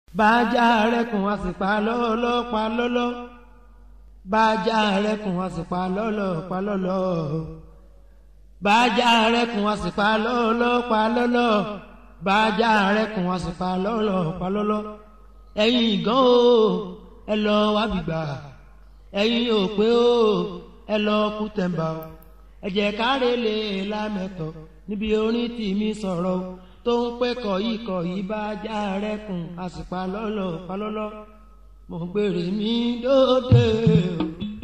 bájá rẹkùn wá sí pa lọ́lọ́ pa lọ́lọ́ bájá rẹkùn wá sí pa lọ́lọ́ pa lọ́lọ́ bájá rẹkùn wá sí pa lọ́lọ́ pa lọ́lọ́ bájá rẹkùn wá sí pa lọ́lọ́ pa lọ́lọ́ ẹ̀yin gan o ẹ lọ wá gbígbà ẹ̀yin ò pé o ẹ lọ kú tẹ̀m̀bà o ẹ jẹ́ káre lè lámẹ́tọ̀ níbi orin tì mí sọ̀rọ̀ o tó ń pẹ́ kọ̀yí kọ̀yí bá já rẹ́kùn àsìpá lọ́lọ́ palọ́lọ́ mo gbèrè mi lóde o.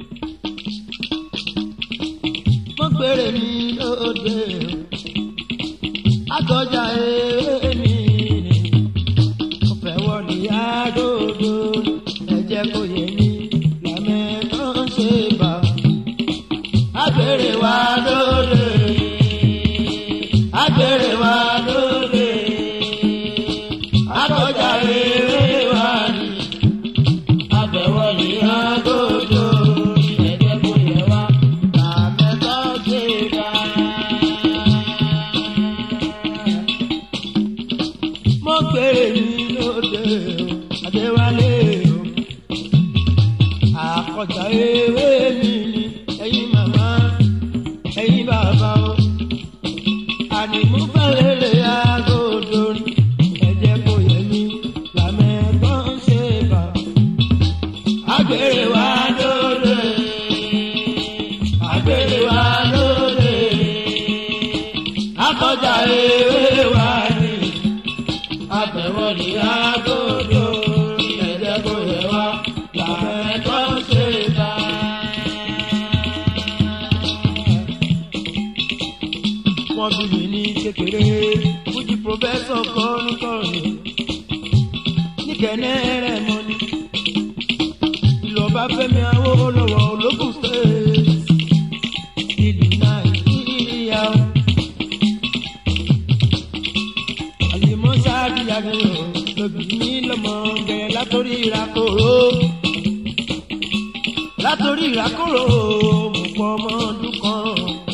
mo gbèrè mi lóde o. àtọ́jà ewé mi ni mo fẹ́ wọlé àdódó ẹ jẹ́ kó yẹ mí làmẹ́tọ́ ń ṣe bá. àgbèrè wa lóde àgbèrè wa lóde àtọ́jà ewé wa ni àbẹ̀wọlé àdódó ẹ jẹ́ kó yẹ wá làmẹ́tọ́ ṣe bá. mo gbèrè mi lóde o adéwálé o àkọjá ewé mi ni ẹ̀yin màmá ẹ̀yin bàbá o ànìmú fẹ́lẹ́lẹ́ agodo rí ẹ̀jẹ̀ kò yẹ mí làmẹ́gbọ́n ṣe bà àgbèrè wa lóde àgbèrè wa lóde àkọjá ewé wa ni àbẹ̀wọ̀lì agodo ẹ̀jẹ̀ kò yẹ wá làmẹ́gbọ́n ṣe bà. wọ́n bí mi ní kékeré fújì pòfẹ́sọ̀ kọ́nùkọ́nù níkẹ́nẹ́ rẹ̀ mọ́ ni ìlú ọba fẹ́mi Awólọ́wọ̀ ológun state ìlú nàìjíríà o. àlìmọ́ sáàdì àgbẹ̀yọ̀ lóbi ní lọ́mọ bẹ̀rẹ̀ látòrí ìrakòrò látòrí ìrakòrò mo pọ̀ ọmọ ọdún kan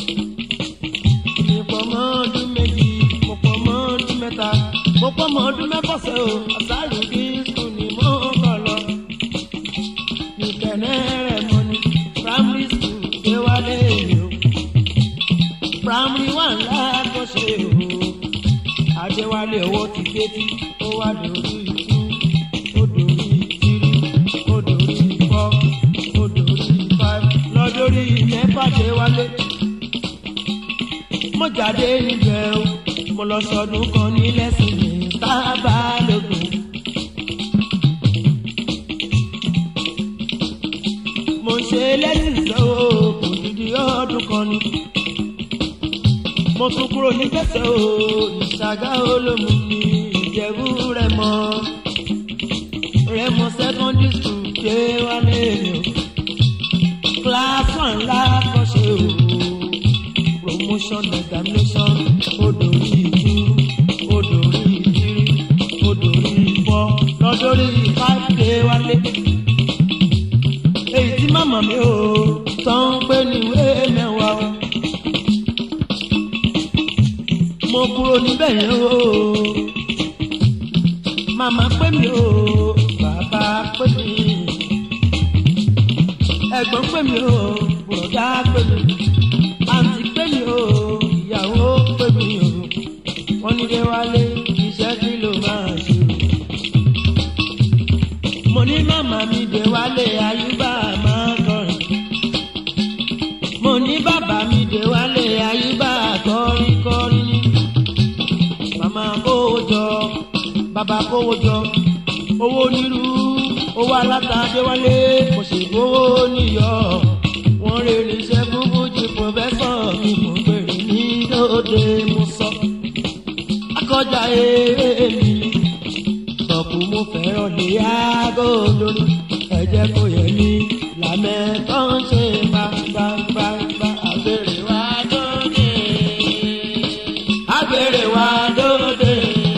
mo pọ̀ mọ́ ọdún méjì mo pọ̀ mọ́ ọdún mẹ́ta mo pọ̀ mọ́ ọdún mẹ́fọ̀sẹ̀ o àṣàlù dínkù ni mo kọ̀ lọ. nìkẹ́nẹ́ rẹ̀ mọ́ ni primary school ṣé wálé mi o primary one lákọ̀ṣe o adéwálé owó ti gbé tí ó wá lórí ìtú ó dòrí ìtírí ó dòrí ìfọ́ ó dòrí ìfáì lọ́dọ̀rí mẹ́fà dé wálé mo jáde níbẹ̀ o mo lọ sọdún kan ní lẹ́sìn ní sábàlógún. mo ń ṣe lẹ́sìn lọ́wọ́ kò dídí ọdún kan ni. mo tún kúrò ní gbèsè o ìṣàgá olómù ní ìjẹ̀bú rẹ̀ mọ́ rẹ̀ mọ́ secondary school ṣé wálé mi o. class one lákọ̀ṣe o promotion examination odori ìtú odori ìtírí odori ìfọ́ lọ́dọ́rí five day wálé. èyí tí màmá mi ò tán ń pè ní ìwé mẹ́wàá o. mo kúrò níbẹ̀ yẹn o. màmá pè mí o bàbá pè mí ẹ̀gbọ́n pè mí o bùrọ̀dá pè mí àǹtí pè mí o ìyàwó pè mí o wọ́n ní dé wálé iṣẹ́ kí ló máa ṣe o. mo ní màmá mi dé wálé ayúbà máa kọrin. mo ní bàbá mi dé wálé ayúbà kọrin kọrin ní. màmá kówó jọ bàbá kówó jọ owó onírú owó alátàdé wálé kò sì gbówó níyọ wọ́n rè níṣẹ́ fún fújì pòfẹ́sọ̀ mi mo bèrè ní lóde mo sọ. akọjá eré mi sọ̀kù mo fẹ́ràn lé aago lórí ẹ̀jẹ̀ kò yẹ mí làmẹ́ tó ń ṣe gbàgbàgbà àgbèrè wa lóde. àgbèrè wa lóde.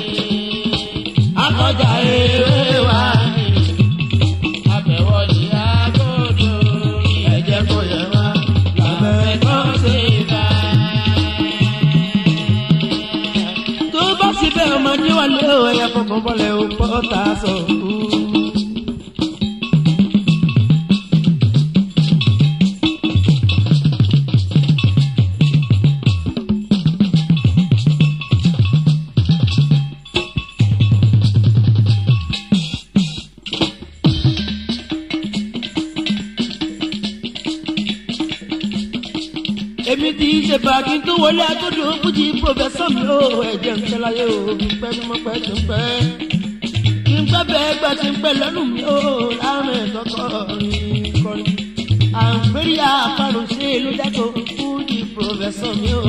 akọjá eré wa ni àbẹ̀wọ̀lì agodo ẹ̀jẹ̀ kò yẹ wá làbẹ̀ tó ṣe bá. tó bá sì bẹ́ẹ̀ ọmọ níwálé wálé o ẹ̀yà fọkàn bọ́lẹ̀ o pọ́tà sọ. èmi ti ṣe bàkí tó wọlé agbódò fújì pòfẹsọ mi ó ẹ̀jẹ̀ ń pẹ́ láyé o pẹ́ bí mo pẹ́ ti ń pẹ́ kí n pẹ́ bẹ́ẹ̀ gbà ti ń pẹ́ lọ́nù mi ó láàrin ẹ̀kọ́kọ́ rin kọrin àǹfẹ́rí àparùn ṣe ló dákọ̀ fújì pòfẹsọ mi ó.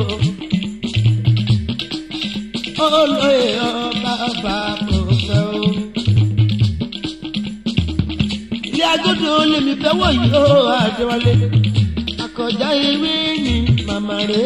olóyè ọba ọba pòfẹ́ o. ilé agbódò lèmi fẹ́ wọ̀nyí ó àdéwálé akọjá ewé ni màmá rẹ.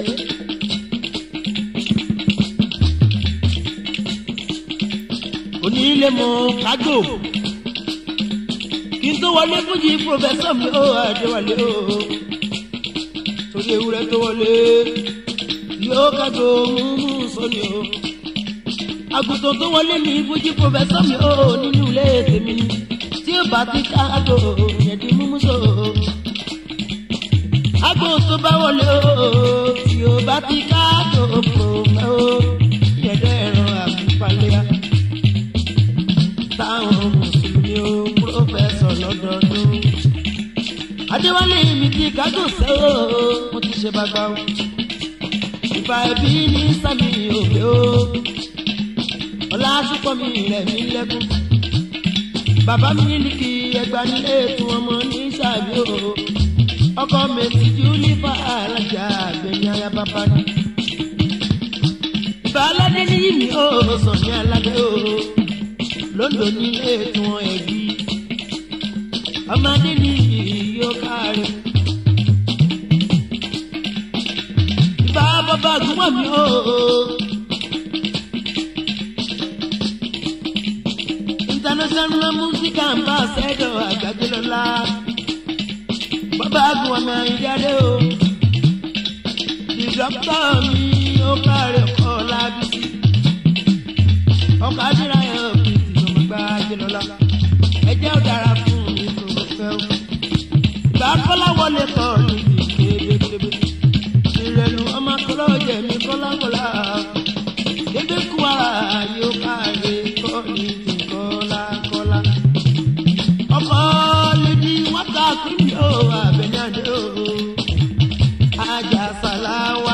onílé mọ kájò kí n tó wọlé fújì pòfẹsọ mi ó àdéwálé o torí ewúrẹ́ tó wọlé yóò kájò múmú sóni o àgùntàn tó wọlé ní fújì pòfẹsọ mi ó nínú ilé tèmi tí ó bá ti kájò yẹn di múmú sóni agbo tó bá wọlé o tí o bá ti ká tó kò mẹ́ o yẹ̀dẹ̀ ẹ̀rọ àbúpalẹ́yà táwọn mùsùlùmí o púrófẹ́sọ̀ lọ́dọọdún. adéwálé mi ti kájò sẹ́ o mo ti ṣe bàbá o ìfà ẹbí ní sami òbí o ọlá àṣùpọ̀ mi rẹ̀ mí lẹ́kún bàbá mi ní kí ẹgbàá nílé tí wọ́n mọ ní sàbí o ọkọ mẹsì júlífà alájà àgbẹ̀ni aya bàbá ni. ìbá aládé ní yìí ó sọ ní aládé o lóńdó nílé tí wọn ẹbí ọmọdé ní yóò kárí. ìbá bàbá àgùnmọ̀ mi ó. international music ambassador àgbàgbé lọ́la bàbá gun ọmọ ìdáde o di dókítà mi ó kárẹ̀ kọ́ lábísí ọkọ̀ àdúrà ẹ̀ òkè tí mo gbá jẹlọ́lá ẹjẹ́ ò dára fún mi tó mo fẹ́ o ìgbà kọ́lá wọlé kọ́ níbi kébékébé ìrẹ̀lú ọmọ kọ́lá ọ̀jẹ̀ mi kọ́lá kọ́lá kébé kú ara yóò kárẹ̀ kọ́ níbi kọ́lá kọ́lá ọkọ̀ lèdi wọ́n ta kúrò ó àbẹ̀nyàdé o ajá sàláwá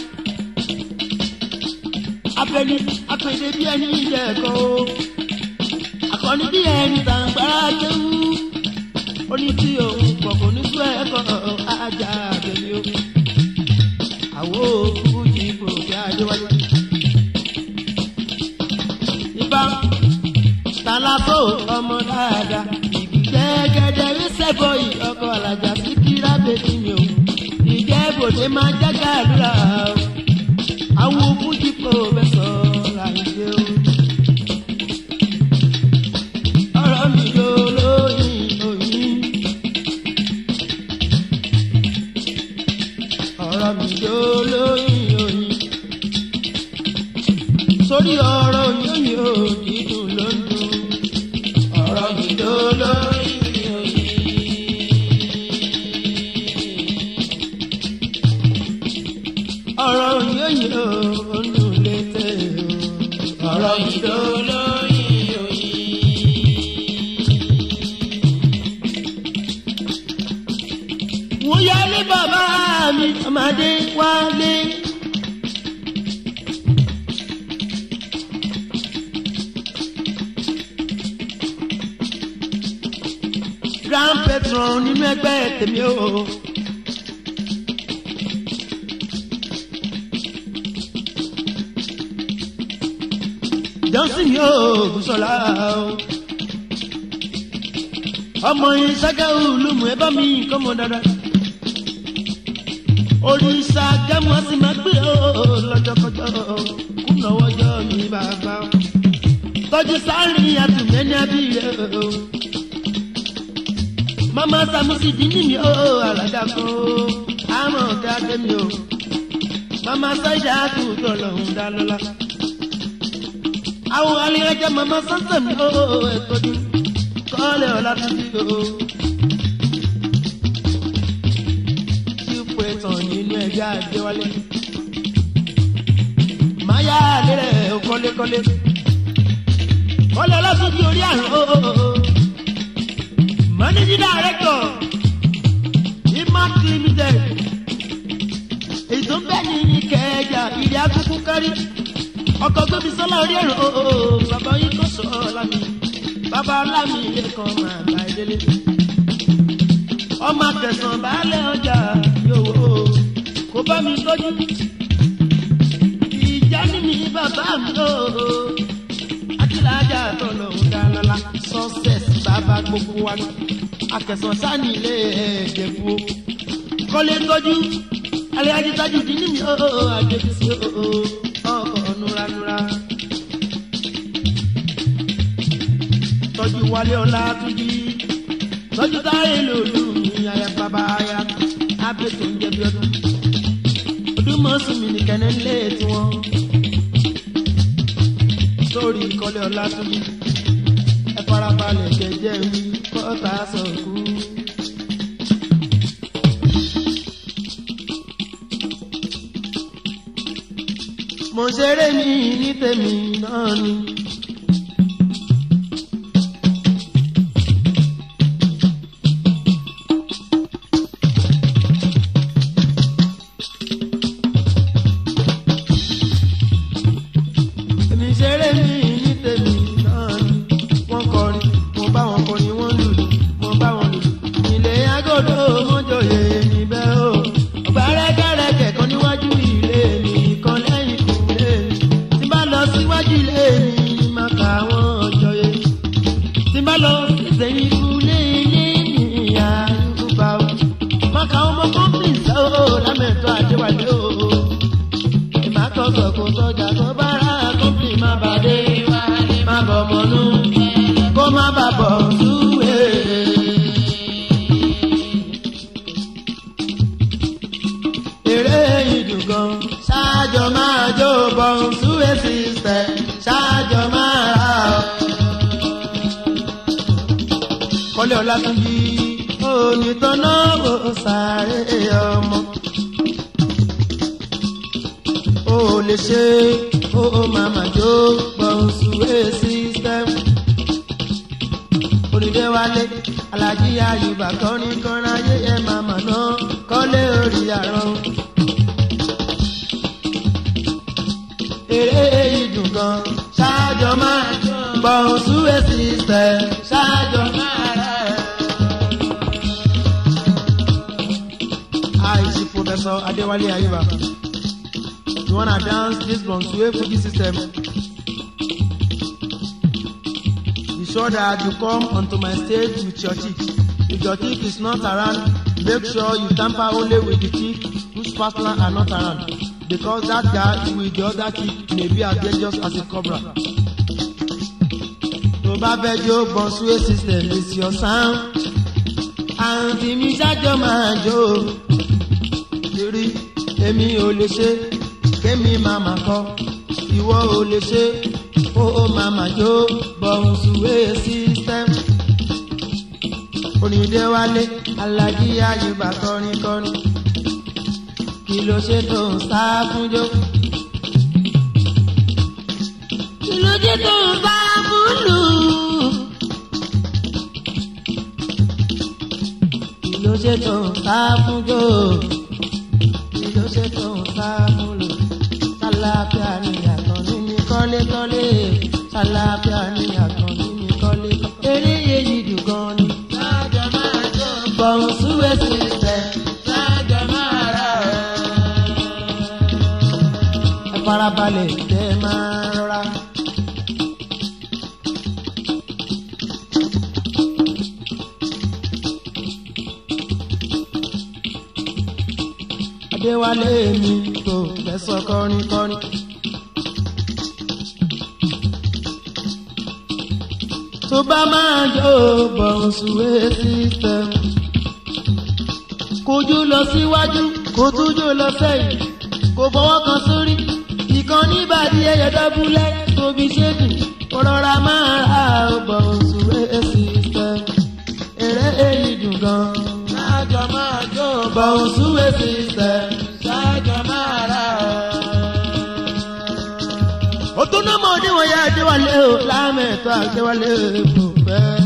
abẹni apèdè bí ẹni ìjẹ̀kọ́ o akọni bí ẹni tàǹgbára kéwú oní tí òun pọ̀ kò ní sú ẹ̀kọ́ ajá abẹni o àwo fújì kò kí adéwálé ibà tàlàfò ọmọ dáadáa gẹ́gẹ́dẹ́ rí sẹ́bọ̀ yìí ọkọ̀ alájà sí kíra bèbí mi o ìjẹ́ bòde máa jágà àdúrà o àwọn fújì kò bẹ́ sọ láìpẹ́ o. ọ̀rọ̀ mi ló lóyìn òyìn. ọ̀rọ̀ mi ló lóyìn òyìn. sórí ọ̀rọ̀ yóyìn ò dídùn ló ń dùn. ọ̀rọ̀ mi ló lóyìn òyìn. ọ̀rọ̀ yóyìn ò ń dùn létè o. ọ̀rọ̀ mi ló lóyìn òyìn. wọ́n yá ní bàbá mi ọmọdé wálé. grand patron nínú ẹgbẹ́ tèmi o. johnson yóò bùsọ̀lá o. ọmọ yìí ságàù lùmù ẹ bá mi kọ́ mọ dáadáa. òrìṣà gẹ́mu á sì máa gbé o lọ́jọ́kọjọ́ kùnà wọ́jọ́ mi bàbá. tọ́jú sáárì àtùmẹ́ni abíyẹ o. mama samusi dini mi o alága kan o àmọ̀ dáadé mi o. mama sáyidá kù tọ̀lọ̀ ń dá lọ́la àwọn alẹ́rẹ́jẹ́ mama sánsẹ̀ mi ó ẹ̀tọ́jú kọ́lẹ̀ ọ̀la títí o. ipò ẹ̀tàn nínú ẹ̀jẹ̀ àjẹwálé. máyà lérẹ̀ kọ́lékọ́lé. kọ́lẹ̀ ọlọ́sùnjì orí àrùn ó. managing director imac limited. èyí tó ń bẹ́ẹ̀ ní ìkẹjà ìrìn akúkú kárí ọkọ̀ gbẹ́bí sọ́lá orí ẹ̀rọ ooo bàbá yìí kò sọ lámì bàbá lámì lẹ́kàn máa bá ẹ délé. ọmọ akẹsàn baálé ọjà yòówó kó bá mi tọ́jú. ìjà ní mi bàbá mi ooo akílájà tó lòun dáná success bàbá gbogbo wa ní akẹsàn sani ilé ẹ̀ẹ́dẹ̀ fún o. kọ́lé tọ́jú alẹ́ ajítájú dín ní mi ooo àjẹbísí ooo ọkọ̀ nuranura. tọ́jú wálé ọlá túnjí tọ́jú táyé lòlù ní aya bàbá aya abẹ́ tó ń jẹ bí ọdún. ọdún mọ́sùn mi nìkan ní ilé tiwọn. sórí ìkọlẹ̀ ọlá túnjí ẹ farabalẹ̀ jẹjẹ mi kọ́ta sọ̀kú. mo ṣeré mi ní tèmi náà ni. èmi ṣeré mi ní tèmi náà ni. wọ́n kọrin mo bá wọn kọrin wọ́n lùlù mo bá wọn lùlù. ilé agodo mọ́jọ́yè níbẹ̀ o. ọgbà rẹ́gẹ́rẹ́gẹ́ kan níwájú ilé mi kan lẹ́yìn kùlé mi. tí bá lọ síwájú ilé mi máa kà wọ́n ọjọ́yè. tí bá lọ sẹ́yìn kùlé ilé mi ìyá ìkúpa o. máa kà ọmọ kọ́mpìnsì o lámẹ̀tọ́ àdéwálé o. ìmọ̀ àkọ́kọ́ kò sọjà tó bá rà kọ́mpì má bàdé má bọ̀ mọ́nú kó má bà bọ̀ súwèé. eré ìdùgàn ṣáàjọ máa jó bọ̀n súwé sísẹ̀ ṣáàjọ máa rà ọ́. kọ́lé ọlátúnjì onítọ́nà ó sáré ọmọ. ó lè ṣe ó màmá jó bọ̀n súwé sísẹ̀. onídéwálé alájí ayùbá kọrin kọrin ayé ẹ màmá náà kọ́lé orí àrùn. eré ìdùn gan ṣáájọ máa bọ̀ súwé sísẹ̀ ṣáájọ máa rẹ̀. àìsí Professor Adéwálé Ayuba you wanna dance this Bonsuwe Fuji system. Be sure that you come onto my stage with your chick. If your chick is not around, make sure you tamper only with the chick whose partner are not around. Because that guy with the other chick may be as dangerous as a cobra. Tó bá fẹ́ jó Bonsuwe system is your sound. Àǹtí mi ṣáájọ́ máa jó. Torí èmi ò lè ṣe kémi màmá kọ. Ìwọ ò lè ṣe ó ó màmá jó Bonsuwe system onídéwálé alájí àyùbá kọrin kọrin kí ló ṣe tó ń sá fúnjó. kí ló ṣe tó ń sá fúnlù. kí ló ṣe tó ń sá fúnjó. kí ló ṣe tó ń sá fúnlù. sálábíà ni àtọ̀ nínú kọ́lékọ́lé. sálábíà ni àtọ̀ nínú kọ́lékọ́lé. eré yéyí dùn gan ni bọ̀n súwé sísẹ̀ ṣáájọ máa rà ọ́. ẹ farabalẹ̀ tẹ́ ẹ máa rọra. Adéwálé mi kò fẹ́ sọ kọrin kọrin. tó bá máa jó Bonsuwe system. kojú lọ síwájú kó tújú lọ sẹ́yìn kó fọwọ́ kan sórí ìkan níbàdí ẹyẹ dábúlẹ̀ tóbi ṣéèkì kọ́rọ́ra máa ra ọgbọ̀n oṣù system eré èyí dùn gan. Ṣáàjọ máa jó ọgbọ̀n oṣù system. ṣáàjọ máa rà. ó tún náà mọ̀ ní wọ́n yá adéwálé o lámẹ̀tọ́ adéwálé kò fẹ́.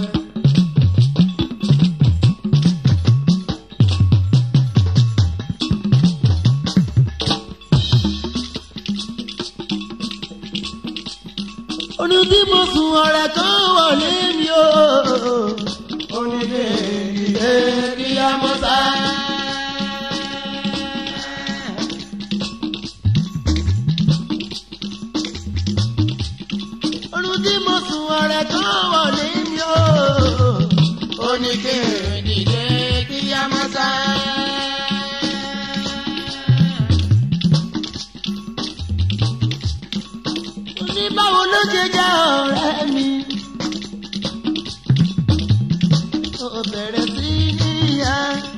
oní bí mo sùn ọ̀rẹ́ kan wọlé mi o. Onílé ìdílé kí á mọ́ sá. oní bí mo sùn ọ̀rẹ́ kan wọlé mi o. Onílé ìdílé kí á mọ́ sá. ní báwo ló ṣe jẹ́ ọ̀rẹ́ mi. ó bẹ̀rẹ̀ sí níyà.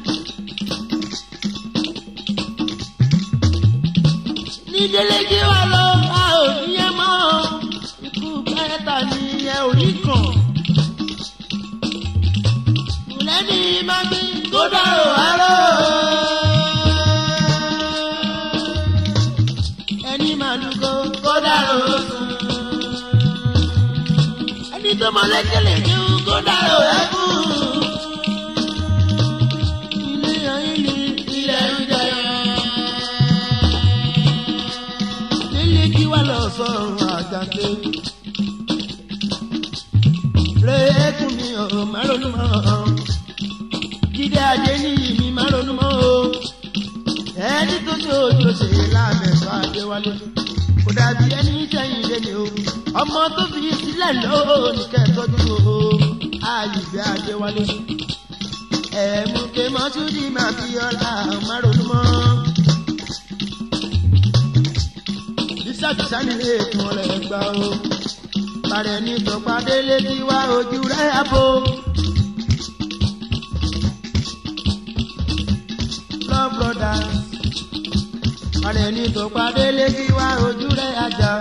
ní délé kí wà lọ bá òbí yẹn mọ́ ikú pẹ́ẹ́ta ní ẹ orí kan. lẹ́ni máa gbé kó dárò àárọ̀. ẹni máa lùkọ́ kó dárò sùn. ẹni tó mọ lẹ́kẹ̀lẹ̀ ní kó dárò ẹkún. ilé ayé ni ilẹ̀ ń jẹyọ. nílé kí wá lọ sọ̀rọ̀ àjàgbé. rékùn mi ò má ronú mọ́. jíde adé níyì mi má ronú mọ́ o. ẹni tó ṣe ojú ṣe lámẹ̀sọ́ adéwálé. kò dàbí ẹni sẹ́yìn lé ní o. ọmọ tó fi sílẹ̀ lónìí kẹ́tọ́jú o. àyùbẹ́ adéwálé. ẹ̀mú ké mọ́túndì máa fi ọ̀la má ronú mọ́. bísàbísà nílé ètò rẹ̀ gbà o. Bàrẹ̀ ní tọ̀pádé létí wá ojú rẹ̀ àbò. Love brothers. Bàrẹ̀ ní tọ̀pádé létí wá ojú rẹ̀ àjà.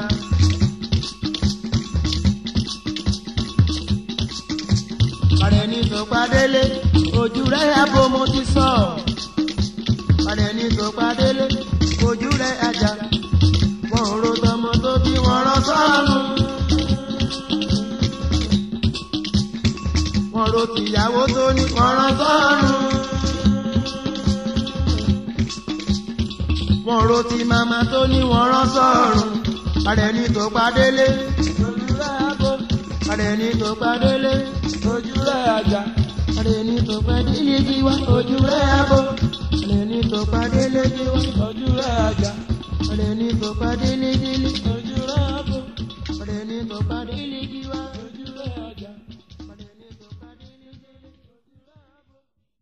Bàrẹ̀ ní tọ̀pádé lé ojú rẹ̀ àbò mo ti sọ. Bàrẹ̀ ní tọ̀pádé lé ojú rẹ̀ àjà wọn ò ro tọmọ tó bí wọn rán sọ́ọ̀nù. wọn ro tìyàwó tó ní wọn rán sọ́ọ̀nù. wọn ro ti màmá tó ní wọn rán sọ́ọ̀rùn. àrẹ ní tó padélé. ojúlẹ̀ àgọ́. àrẹ ní tó padélé. ojúlẹ̀ àjà. àrẹ ní tó padélé jí wá. ojúlẹ̀ àgọ́. àrẹ ní tó padélé jí wá. ojúlẹ̀ àjà ọ̀rẹ́ ní tó padé lédélé ojú rẹ̀ àbò ọ̀rẹ́ ní tó padé lédí wá ojú rẹ̀ àjà ọ̀rẹ́ ní tó padé lédélé ojú rẹ̀ àbò.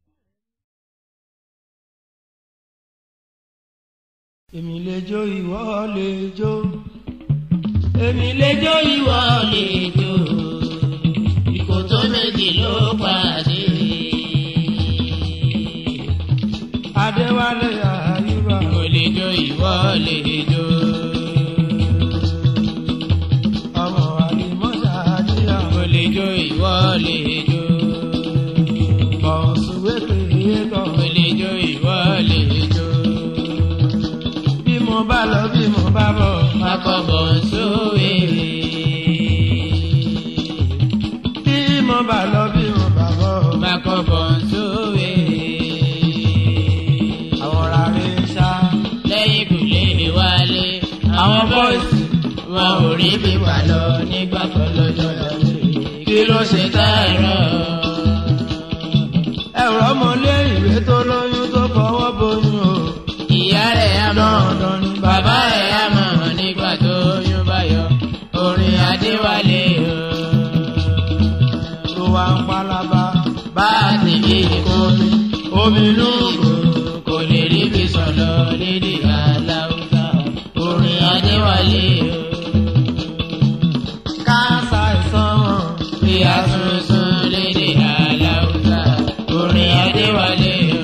èmi lè jó ìwọ lè jó Èmi lè jó ìwọ lè jó. Ìkòtò méjì ló pàdé. adéwálé àyùbá Mo lè jó ìwọ lè jó. ọmọ àlìmọ́sá àdíyà Mo lè jó ìwọ lè jó. ọ̀sùnwé pèé tọ̀ Mo lè jó ìwọ lè jó. bí mo bá lọ bí mo bá bọ̀ Akọ̀bọ̀ sówe. bí mo bá lọ bí mo bá bọ̀ Akọ̀bọ̀ sówe. àwọn rárẹ̀ ṣá Lẹ́yìn kùlé wálé. àwọn bọ́ìsì wọn ò rí bí wà lọ nígbà kan lọ́jọ́ lọ́wọ́. kí ló ṣe Tààrọ̀. ẹ̀rọ ọmọlé ìwé tó lóyún tó fọwọ́ bóyún o. Ìyá rẹ̀ á mọ̀, dandan ni bàbá rẹ̀ á mọ̀ nígbà tó yún bá yọ. Orin Adéwálé o. tó wá ń pálábá Bá a ti bí ìkómi. omi inú Ìbò kò lè rí bí sọ̀lọ̀ lédè aláwùsá. Orin Adéwálé o. káàsà ìsan wọn. Bí a sunsun lédè aláwùsá. Orin Adéwálé o.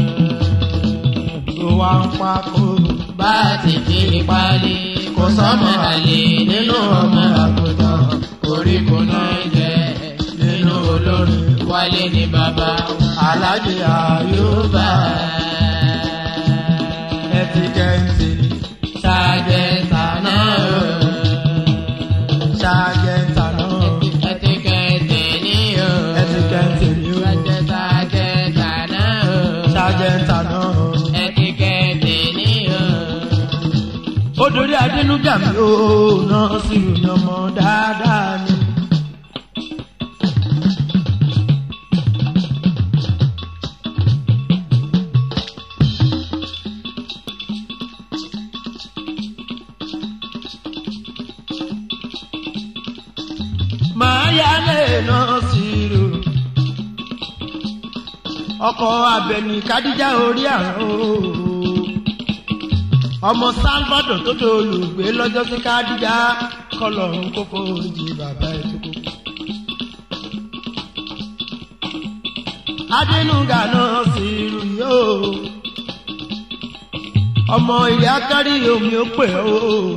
tó wá ń pákó bá a ti fi pálí kò sọ́mọ àlè nínú ọmọ àgùntàn kò kò náà jẹ nínú olórin wálé ní bàbá alájẹ àyùbá ẹtikẹ́ntì ṣàjẹta náà ṣàjẹta náà ẹtíkẹ́tì ní o ẹtikẹ́ntì ni ó ṣàjẹta jẹta náà ṣàjẹta náà. ẹtíkẹ́tì ní o. ó dorí adínújà mi ó náà sí ìròyìn ọmọ dáadáa ni. màá yálé náà sí ìrò ọkọ̀ abẹni kádíjà orí àrùn ooo ọmọ salvador tó tó olùgbé lọ́jọ́ sí kádíjà kọlọ̀run kókó jí bàbá ẹ̀ tó kó. adínúgà náà sì rù yóò ọmọ ilé akárí omi ó pè ó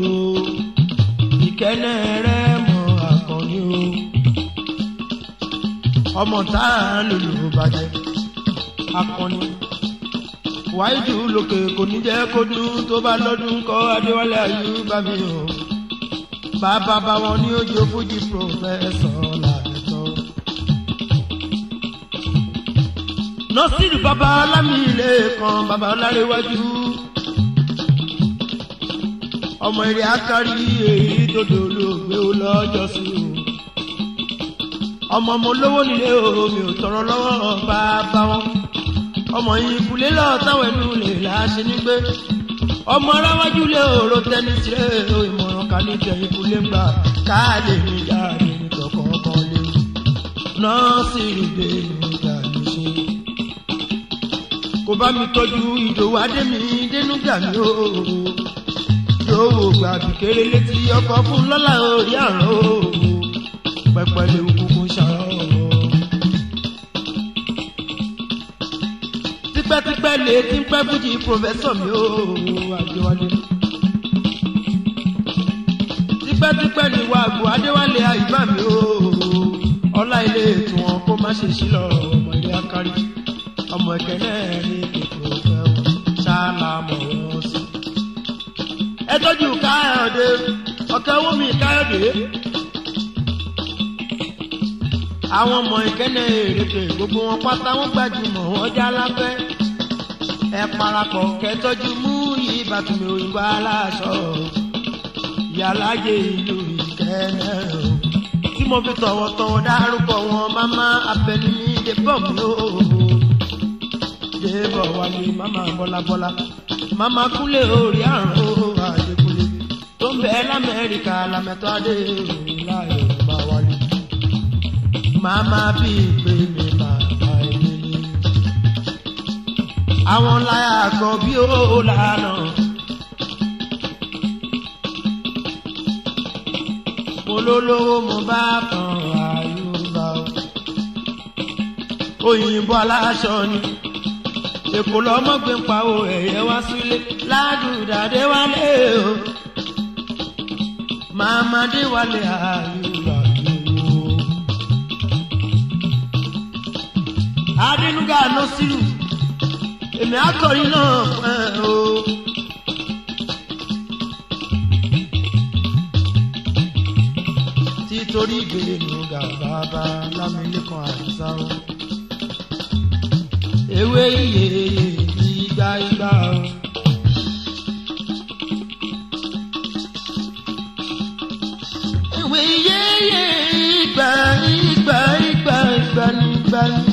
ìkẹ́nẹ́ rẹ mọ àkànní o ọmọ tá a lòlò bàjẹ́ akọni wáìdù lókè kò ní jẹ́ kó dún tó bá lọ́dún kọ́ adéwálé ayúbá mi o bàbá bá wọn ní ojú fújì pòfẹ́sọ̀ làbẹ̀tọ́. nọ́sìrì bàbá ọlámìlẹ̀ kan bàbá ọlárẹ̀wájú ọmọ eré akárí èyí tó dolóògbé ó lọ́jọ́ sí o ọmọ ọmọ olówó nílé o mi ò tọrọ lọ́wọ́ bàbá wọn ọmọ yìí kulé lọ táwọn ẹnu lè láṣẹ nígbé ọmọ aráwájú lé òró tẹni tirẹ̀ o ìmọ̀ràn ká ní tẹ̀yìn kulé ń gbà káàlè ní jáde ní tọkọ̀ọ̀kan lé nọ́ọ̀sì ìdè nígbà ní ṣe. kò bá mi tọ́jú ìdòwò adémi dénúgà mi o yóò wò gbàbí kéré létí ọkọ̀ fún lọ́la orí àrùn o pẹpẹ lè kúkú ṣàrọ̀ tipẹ́tipẹ́ lè ti ń pẹ́ fújì pòfẹ́sọ̀ mi ó àjọwálé. tipẹ́tipẹ́ ni wà gbọ́ adéwálé àyùbá mi ó ọlá ilé ètò wọn kó má ṣe sí lọ ọmọ ilé akárí ọmọ ìkẹ́lẹ́ ní ètò ìfẹ́ wọn ṣáàlà mọ̀ wọ́n sí. ẹ tọ́jú káyọ̀dé ọ̀kẹ́ wọ́mi káyọ̀dé àwọn ọmọ ìkẹ́lẹ́ èrèké gbogbo wọn pátá wọn gbajúmọ̀ wọn já lápẹ́ ẹ parapọ̀ kẹtọ́jú mú ìbátan òyìnbó aláṣọ ìyálàjẹ ìlú ìkẹ́lẹ́ o tí mo fi tọ̀wọ̀tọ̀wọ̀ dárúkọ wọn máma abẹni ní débọ̀ mi ó débọ̀ wálé máma bọ́lábọ́lá máma kúlẹ̀ orí àrùn ó àdékúlẹ̀ tó ń bẹ lamẹ́ríkà lamẹ́tọ́ adé láyé bá wálé màmá bí ìpè mi bàbá ẹni ní. àwọn láyà kan bí ó lànà. mo lólówó mo bá kan àyùbá o. òyìnbó aláṣọ ni èkó lọmọgbé ń pa o ẹ̀yẹ wá sílé ládùúdàdé wálé o. màmá dé wálé àyùbá o. adínúgà lọ sílù èmi akọrin náà fún ẹ o. títorí ìgbèrè nùgà bàbá lámìlẹ́kàn àdìsá o. ewé iye ìgbà ìgbà o. ewé iye ìgbà ìgbà ìgbà ìgbà nígbà ní.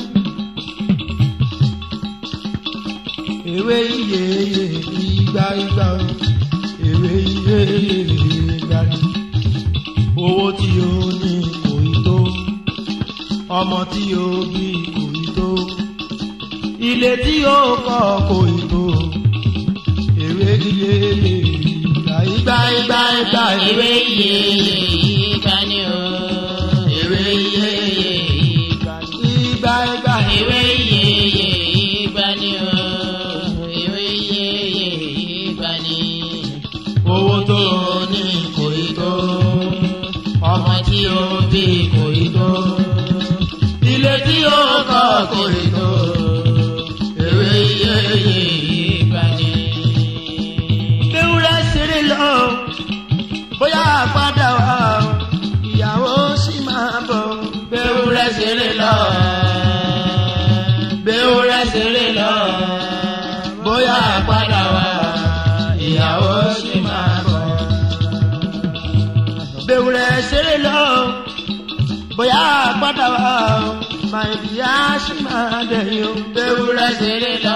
ewé iye ìgbà ìgbà o ewé iye ìgbà ni owó tí o ní kò ì tó ọmọ tí o bí kò ì tó ilé tí o kọ́ kò ì tó ewé iye ìgbà ìgbà ìgbà ìgbà Ewé iye ìgbà ni o. Ewé iye ìgbà ni. ìgbà ìgbà Ewé iye ìgbà ni o. Ewé iye ìgbà ni. owó tó Tí o ní kò ì tó. Ọmọ tí o bí lọ. Béwúrẹ́ ṣeré lọ. Bóyá padà wá, ìyàwó sì máa bọ̀. Bẹ̀wùrẹ̀ ṣeré lọ, bóyá padà wá o, máa ìyá sì máa dẹ̀yìn o. Béwúrẹ́ ṣeré lọ.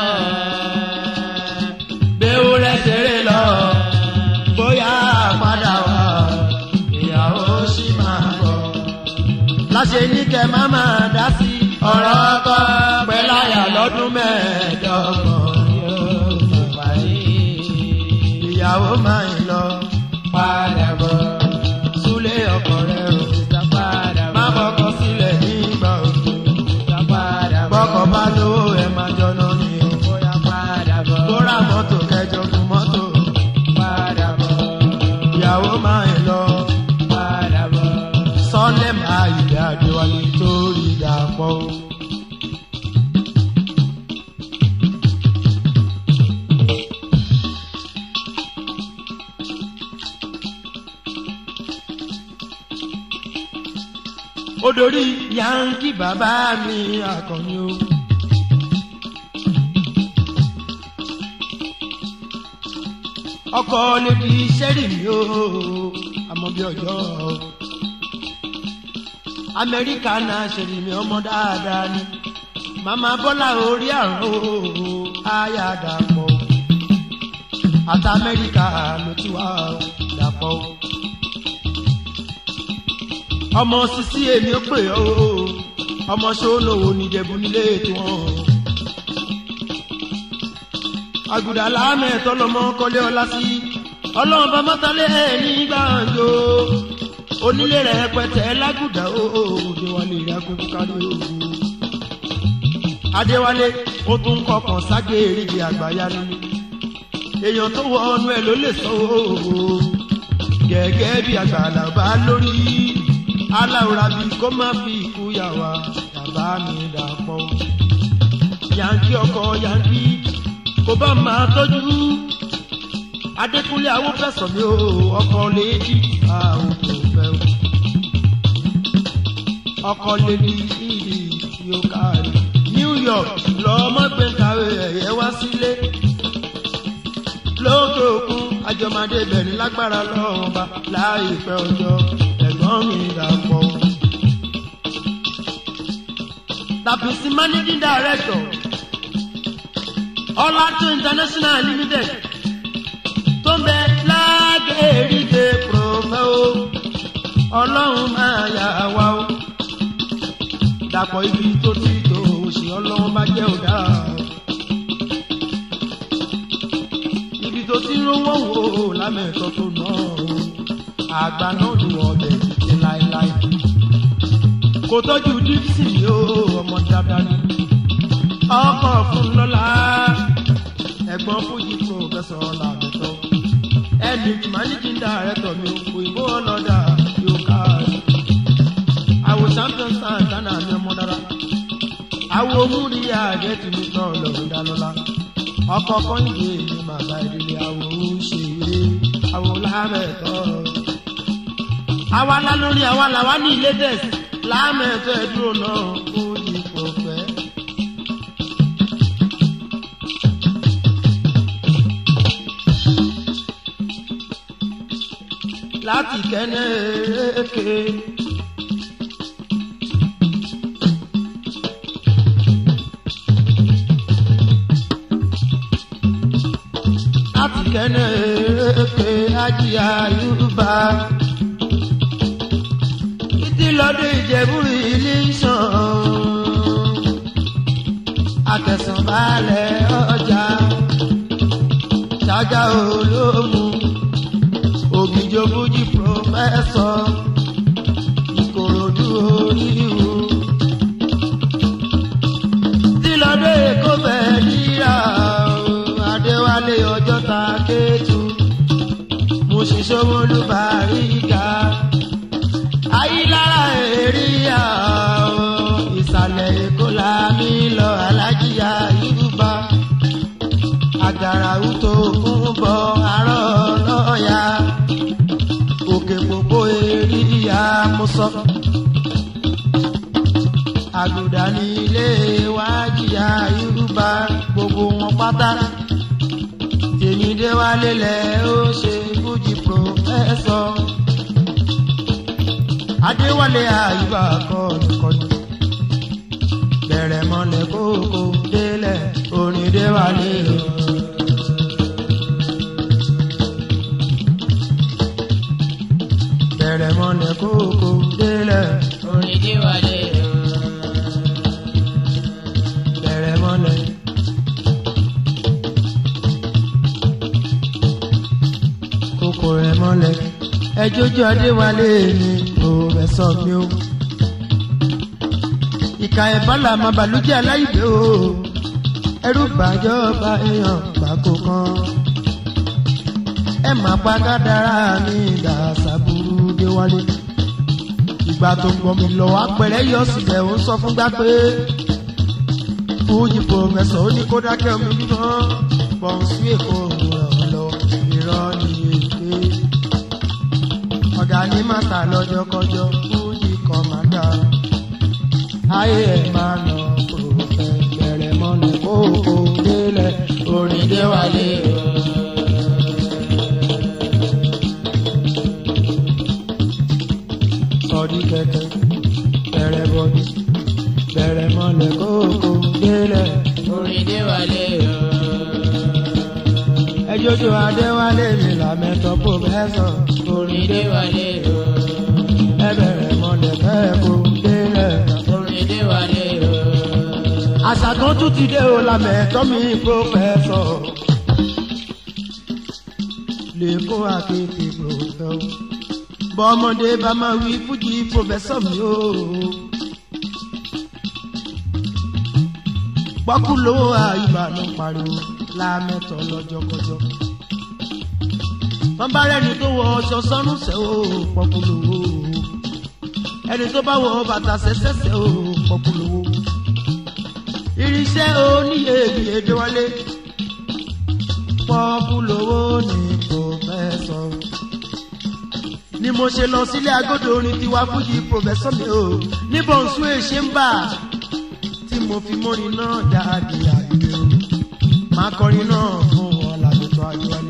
Béwúrẹ́ ṣeré lọ. Bóyá padà wá o, Ìyàwó sì máa bọ̀. láṣẹ ní kẹ má máa dá sí Ọ̀rọ̀ ọkọ pẹ̀láyà lọ́dún mẹ́ẹ̀ẹ́dọ́gbọ̀n yóò fi parí. ìyàwó máa ń lọ. Padà bọ̀. Súlé ọkọ rẹ̀ o, Ìta padà má bọ̀. bọ́kọ sílẹ̀ nígbà òjò. Ìta padà bọ̀. Bọ́kọ bá lówó ẹ̀ máa jọ́nà ni o. Bóyá padà bọ̀. Tó ra mọ́tò kẹjọ fún mọ́tò. Padà bọ̀. Ìyàwó máa ń lọ. Padà bọ̀. Sọ́lẹ̀ máa ìdá àdéwálé tó rí dàpọ̀ o. Odori yankí bàbá mi àkànní o. Ọkọ lè di sẹ́rì mi o, àmọ́ bí ọjọ́ o. Amẹ́ríkà náà ṣèlè mi ọmọ dáadáa ni. Màmá Bọ́lá orí àrùn o, àyà dàpọ̀. Àti Amẹ́ríkà ló ti wá o, dàpọ̀ o. Ọmọ sisi èmi ó pè ọ́ o, ọmọ sólòwò níjẹ̀bú nílé tí wọ́n. Àgùdà láàmẹ̀ tọ́lọ́mọ kọ́lé ọlá sí. Ọlọ́run bá mọ́tálẹ́ ẹ̀ ní gbàǹjo onílé rẹ̀ pẹ̀tẹ́ lágùdà ó Adéwálé rẹ̀ akókó kárí o. Adéwálé ó tún kọkàn ságé èrìgì àgbáyá nínú. èèyàn tó wọ ọnu ẹ̀ ló lè sọ o. gẹ́gẹ́ bí àgbàlá bá lórí aláwòrán bí kó má fi ikú yà wá bàbá mi dàpọ̀. yankí ọkọ yankí kò bá máa tọ́jú Adékúnlé awófẹsọ mi o ọkọ lèdí àwọn kò fẹ́ o ọkọ lèdí ìdí yóò kárí New York lọmọ gbé kàwé ẹyẹ wá sílé lókè òkun àjọmọdé bẹ̀rẹ̀ lágbára lọ́wọ́ bá láìpẹ́ ọjọ́ ẹ̀gbọ́n mi dàpọ̀. Tàbísí managing director Ọlátún International Limited tó ń bẹ lágẹ̀ẹ́rìndé prọfẹ́ o ọlọ́run máa yà wá o dàpọ̀ ibi tó ti tó òsì ọlọ́run bá jẹ́ ọ̀dà ibi tó ti rówó wò ó lámẹ̀tọ́ tó ná o àgbà náà lù ọbẹ̀ títí láéláé kò tọ́jú dípsì yóò ọmọ dáadáa ni ọkọ̀ fún lọ́la ẹ̀gbọ́n fújì pòfẹ́sọ̀ làbẹ̀tọ́ ẹni managing director mi òyìnbó ọlọ́dà yóò ká àwọn champion star ghana mi ọmọ dára àwọn omúri àgẹ́tì mi tọ́ lọ́rùn dálọ́lá ọkọ̀ kọ́ńdé mi bàbá ìdílé àwọn òṣèré àwọn lámẹ̀tọ́ àwa lá lórí àwa làwa ní ilé tẹ̀sí lámẹ̀tọ́ ẹ̀dúró náà fújì pòfẹ́. láti kẹ́nẹ́ èké. láti kẹ́nẹ́ èké ajíyá yorùbá. títí lọ́dún ìjẹ̀bú ilé sàn. àtẹ̀sánbalẹ̀ ọjà ṣáájà olóhùn ògìjọ fújì pòfẹ́sọ̀ ìkòròdú oníhù. tílọ́dé èkó bẹ́ẹ̀ níyà adéwálé ọjọ́ ta kéétu mo sì sọ́wọ́lú bàríga. ayílára èrìyà ìsàlẹ̀ èkó la mi lọ alájíyá yorùbá àgàrà wúto fún bọ arọ lọ́ọ̀yà òkè gbogbo èrìyà mo sọ. àgùdà ní ilé wa jìyà yorùbá gbogbo wọn pátá tèmi dé wálé lẹ ó ṣe fújì pòfẹ́sọ̀ adéwálé àyùbá kọ́nìkọ́nì bẹ̀rẹ̀ mọ́lẹ̀ kókó délẹ̀ orin déwálé o. bẹ̀rẹ̀ mọ́lẹ̀ kókó délẹ̀ orin déwálé o. bẹ̀rẹ̀ mọ́lẹ̀. kókó rẹ̀ mọ́lẹ̀ ẹjọ́jú adéwálé ni pòfẹ́sọ̀ mi o. ìka ẹ̀bọ́là máa bàlújẹ́ aláìdè o ẹrú gbàjọba èèyàn gbàkó kan ẹ máa pa kádàrá mi dàṣàbùrú déwálé ìgbà tó ń gbọmí lọ apẹ̀rẹ̀ yọ sílẹ̀ ó ń sọ fún gbá pé fújì pòfẹ́sọ̀ ó ní kó dákẹ́ omi mímọ́ pọ̀nsú èkó ràn lọ irọ́ ní èké ọ̀gá ní màtà lọ́jọ́kọjọ́ fújì kọ̀mándà ayé ẹ̀ máa nà pòfẹ́ bẹ̀rẹ̀ mọ́lẹ̀ kókó délẹ̀ orin déwálé o. sọdí kẹ̀kẹ́ bẹ̀rẹ̀ bọ̀dí bẹ̀rẹ̀ mọ́lẹ̀ kókó délẹ̀. orin déwálé o. ẹjọ́jọ́ adéwálé mi làmẹ́tọ́ pòfẹ́sọ̀ orin déwálé o. ẹ bẹ̀rẹ̀ mọ́lẹ̀ kẹ́kó délẹ̀. orin déwálé o. àṣà kan tún ti dé o làmẹ́tọ́ mi pòfẹ́sọ̀ lè kó akéèké pòfẹ́ o bọ́mọdé bá máa wí fújì pòfẹ́sọ̀ mi o. pọ́kúlò àyùbánu pariwo lámẹ́tọ̀ lọ́jọ́kọjọ́. wọ́n bá rẹ́ni tó wọ ọṣọ sọ́nù sẹ́ o pọ́kúlò o. ẹni tó bá wọ bàtà sẹ́sẹ́sẹ́ o pọ́kúlò o. irinṣẹ́ oníyè ìgbìyànjú wọlé. pọ́kúlò o ní pòfẹ́sọ̀. ni mo ṣe lọ sílé agodo orin tiwa fújì pòfẹ́sọ̀ mi o ní bọ̀nsú èṣe ń bà tí mo fi mórin náà jáde àgbẹ̀ o máa kọrin náà fún wọn làbẹ̀tọ̀ àjọwálé.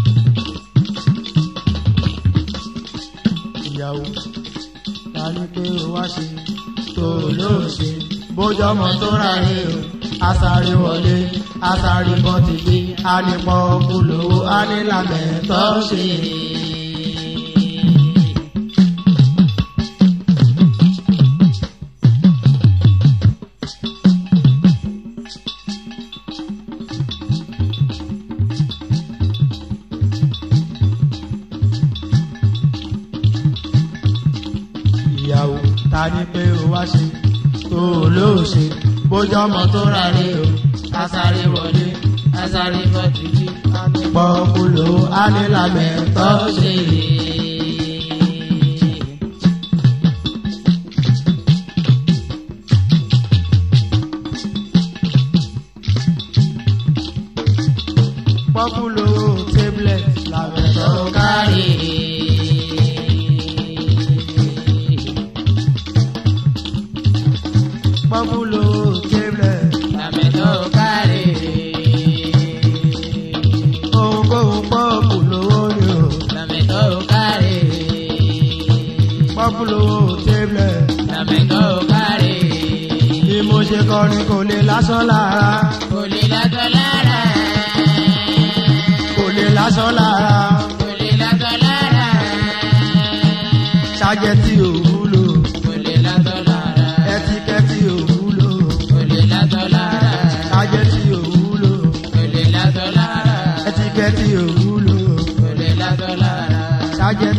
ìyàwó ta ni pé o wá ṣe tó o lóò ṣe bójú ọmọ tó ráre o asáré wọlé asáré bọ́ ti gbé anipọ̀ kúlówó anílàmẹ̀tọ́ ṣe. ìyàwó ta ni pé o wá ṣe tó o lóò ṣe bójú ọmọ tó ráre o asáré wọlé asáré bọ́ títí. anipọ̀ kúlówó anílàmẹ̀tọ́ ṣe. pọ́kúlò tablet làbẹ̀tọ̀ kárí. pọ́kúlò tablet Làmẹ́tọ́ kárí. ohunkóhun pọ́kúlò ni o. Làmẹ́tọ́ kárí. pọ́kúlò tablet Làmẹ́tọ́ kárí. bí mo ṣe kọrin kò lè lásán lára Kò lè látọ̀ lára. kò lè lásán lára Kò lè látọ̀ lára. ṣájẹ́ tí ò wúlò Kò lè látọ̀ lára. ẹtíkẹ́tì ò wúlò Kò lè látọ̀ lára. ṣájẹ́ tí ò wúlò Kò lè látọ̀ lára. ẹtíkẹ́tì ò wúlò Kò lè látọ̀ lára. ṣájẹ́